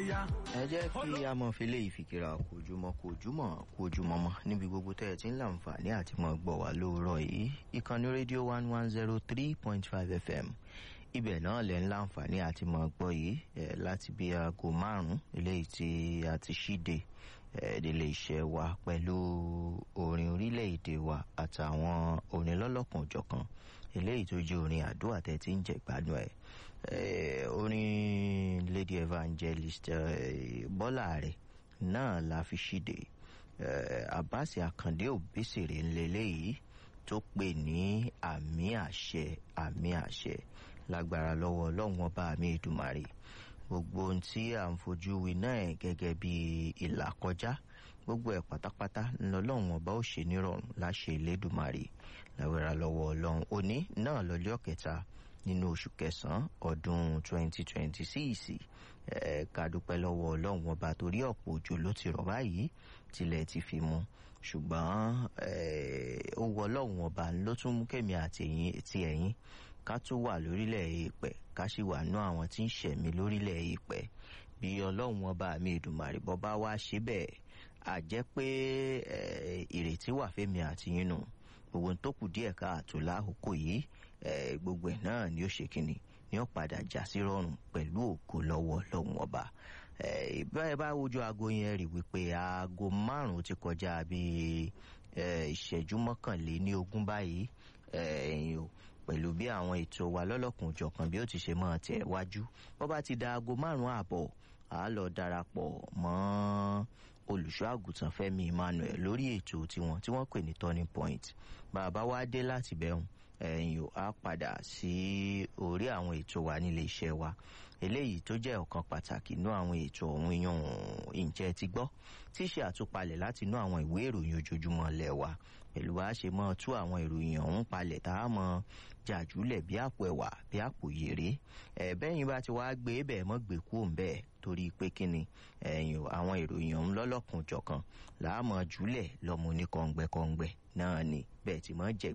yá. ẹ jẹ́ kí a mọ̀ fi léyìí fìkìrà kojúmọ́ kojúmọ́ kojúmọ́ mọ́ níbi gbogbo tẹ́ ẹ ti ń láǹfààní àti mọ̀ gbọ́ wá lóòrọ̀ yìí ìkànnì rédíò one one zero three point five fm ibẹ̀ náà lẹ̀ ń láǹfààní àti mọ̀ gbọ́ yìí ẹ̀ láti bí aago márùn-ún eléyìí tí a ti ṣíde ẹ̀ nílé iṣẹ́ wa pẹ̀lú orin orílẹ̀-èdè wa àtàwọn orin lọ́lọ́kan òjọ̀kan eléyìí tó jẹ́ orin àdúrà tẹ́ ti ń jẹ́ gbádùn ẹ̀ Eh, orin lady evangelist eh, bọ́lá rẹ̀ náà la fi ṣíde eh, abbas akande òbésèrè ńlẹ́lẹ́yìí tó pè ní àmì àṣẹ àmì àṣẹ lágbára lọ́wọ́ ọlọ́run ọba àmì ìdùmarè gbogbo ohun tí à ń fojú wí náà gẹ́gẹ́ bí ìlà kọjá gbogbo ẹ̀ pátápátá ńlọlọ́run ọba ó ṣe nírọ̀rùn láṣẹ ìlédùmarè lágbára lọ́wọ́ ọlọ́run òní náà lọ́jọ́ kẹta nínú oṣù kẹsàn-án ọdún 2026 ká dúpẹ́ lọ́wọ́ ọlọ́run ọba torí ọ̀pọ̀ òjò ló ti rọ̀ báyìí tilẹ̀ ti fi mu ṣùgbọ́n ó wọ ọlọ́run ọba ló tún mú kẹ́mi àti ẹ̀yìn ká tún wà lórílẹ̀ èèpẹ̀ ká sì wà nú àwọn tí ń ṣẹ̀mí lórílẹ̀ èèpẹ̀ bí ọlọ́run ọba mi ìdùmàrè bọ́ bá wá ṣe bẹ́ẹ̀ à jẹ́ pé ìrètí wà fẹ́mi àti yín nù gbogbo tó kù díẹ̀ káàtó láàkókò yìí gbogbo ẹ̀ náà ni ó ṣe kínni ni ó padà já sí rọrùn pẹ̀lú ògo lọ́wọ́ lọ́hùn ọba báyìí bá wojú aago yẹn rí wípé aago márùn-ún ti kọjá bíi ìṣẹ́jú mọ́kànléní ogún báyìí pẹ̀lú bí àwọn ètò wa lọ́lọ́kùn òjọ̀kan bí ó ti ṣe máa tẹ̀ wájú bó bá ti da aago márùn-ún àbọ̀ à á lọ darapọ̀ mọ́ olùṣọ́ àgùntàn fẹ́mi emmanuel lórí ètò tiwọn tí wọ́n pè ní turning point bàbá wa dé láti bẹ̀rùn ẹ̀yìn á padà sí orí àwọn ètò wa nílé iṣẹ́ wa eléyìí tó jẹ́ ọ̀kan pàtàkì nú àwọn ètò ọ̀hún yan ìjẹ́ ti gbọ́ tí ṣe àtúpalẹ̀ láti inú àwọn ìwé ìròyìn ojoojúmọ́ lẹ̀ wa pẹ̀lú bá ṣe mọ́ tú àwọn ìròyìn ọ̀hún palẹ̀ tá a mọ jàjúlẹ̀ bí àpò ẹ̀wà bí àpò yèrè ẹ̀bẹ́yìn bá ti wá gbé bẹ́ẹ̀ mọ́ gbé kú òun bẹ́ẹ̀ torí pé kíni ẹ̀yìn àwọn ìròyìn ọ̀hún lọ́lọ́kùn jọ̀kan làá mọ̀ jùlẹ̀ lọ́mọ oníkọ̀ǹgbẹ̀kọ̀ǹgbẹ̀ náà ni bẹ́ẹ̀ ti mọ́ jẹ̀